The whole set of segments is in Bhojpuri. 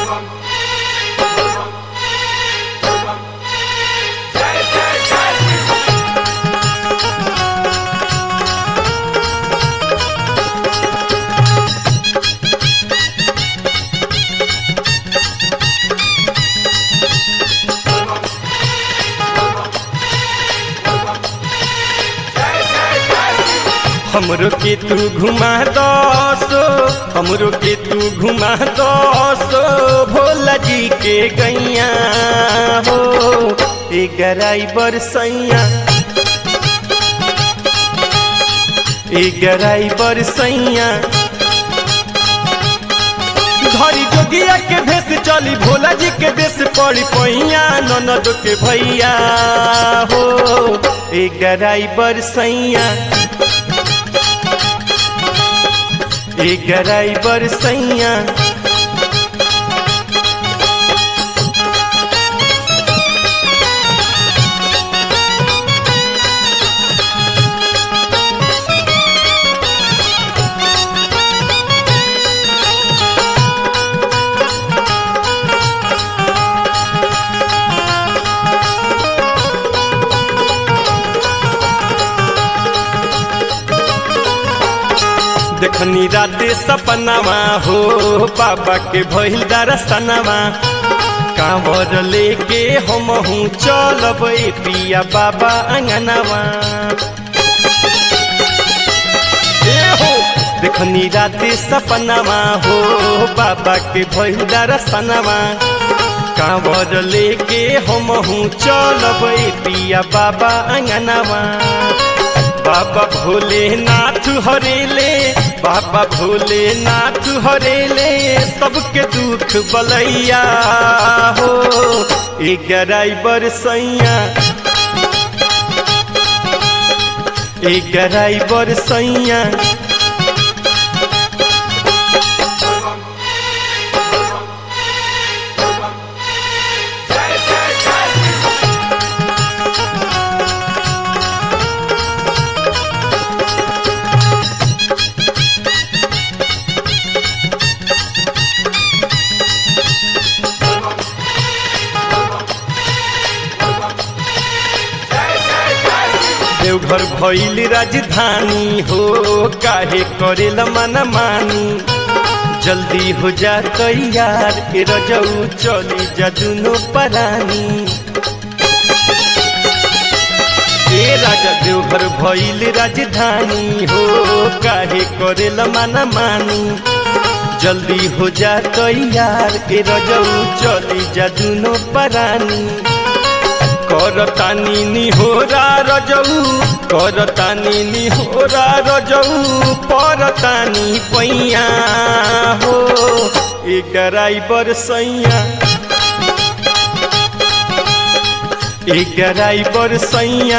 हमरो के तू घुमा दसो हमरो के तू घुमा दसो भोला जी के गैया हो ए गराई बरसैया ए गराई बरसैया घरी जोगिया के भेस चली भोला जी के देश पड़ी पैया ननद के भैया हो ए गराई बरसैया ए गराई बरसैया देखनी राते सपनावा हो बाबा के भइल दरसनावा कांवर लेके हम हूँ चलब ए पिया बाबा अंगनावा ए हो देखनी राते सपनावा हो बाबा के भइल दरसनावा कांवर लेके हम हूँ चलब ए पिया बाबा अंगनावा बाबा भोलेनाथ हरेले बाबा भोलेनाथ हरेले सबके दुख बलैया हो ए गराई बरसैया ए गराई बरसैया देवघर भइल राजधानी हो काहे करेला मन मानी जल्दी हो जा तैयार ए रजऊ चली जा दुनो परानी ए राजा देवघर भइल राजधानी हो काहे करेला मन मानी जल्दी हो जा तैयार ए रजऊ चली जा दुनो परानी करतानी निहोरा रजऊ करतानी निहोरा रजऊ परतानी पैया हो ए गराई बरसैया ए गराई बरसैया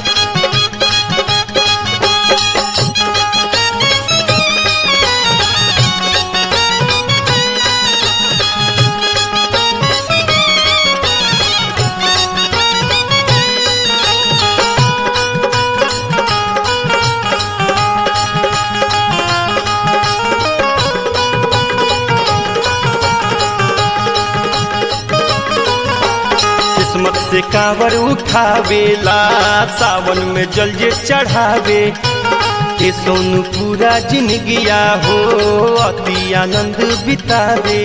किस्मत से कांवर उठावेला सावन में जल जे चढ़ावे ए सोनू पूरा जिंदगिया हो अति आनंद बितावे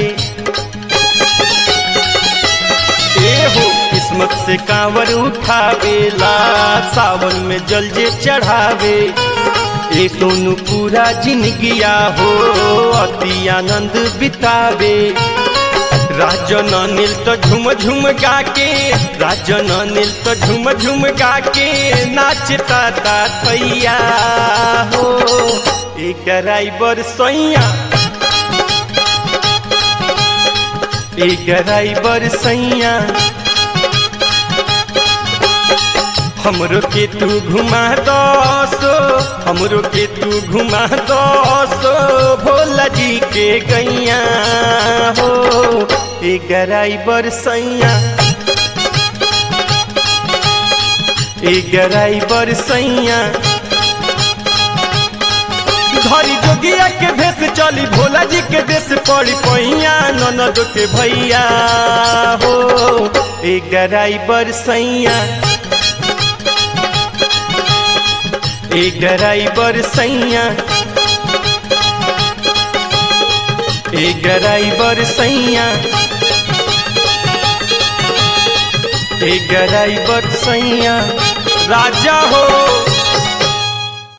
ए हो किस्मत से कांवर उठावेला सावन में जल जे चढ़ावे ए सोनू पूरा जिंदगिया हो अति आनंद बितावे राजन नील तो झुम झुम गा के राजन नील तो झुम झुम गा के नाचता ता थैया हो एक ड्राइवर सैया एक ड्राइवर सैया हमरो के तू घुमा दसो हमरो के तू घुमा दसो भोला जी के गैया हो ए गराइबर सैया ए गराइबर सैया धरी जोगिया के भेस चली भोला जी के देश पड़ी पैया ननद के भैया हो एक ड्राइवर सैया एक ड्राइवर सैया एक ड्राइवर सैया एक ड्राइवर सैया राजा हो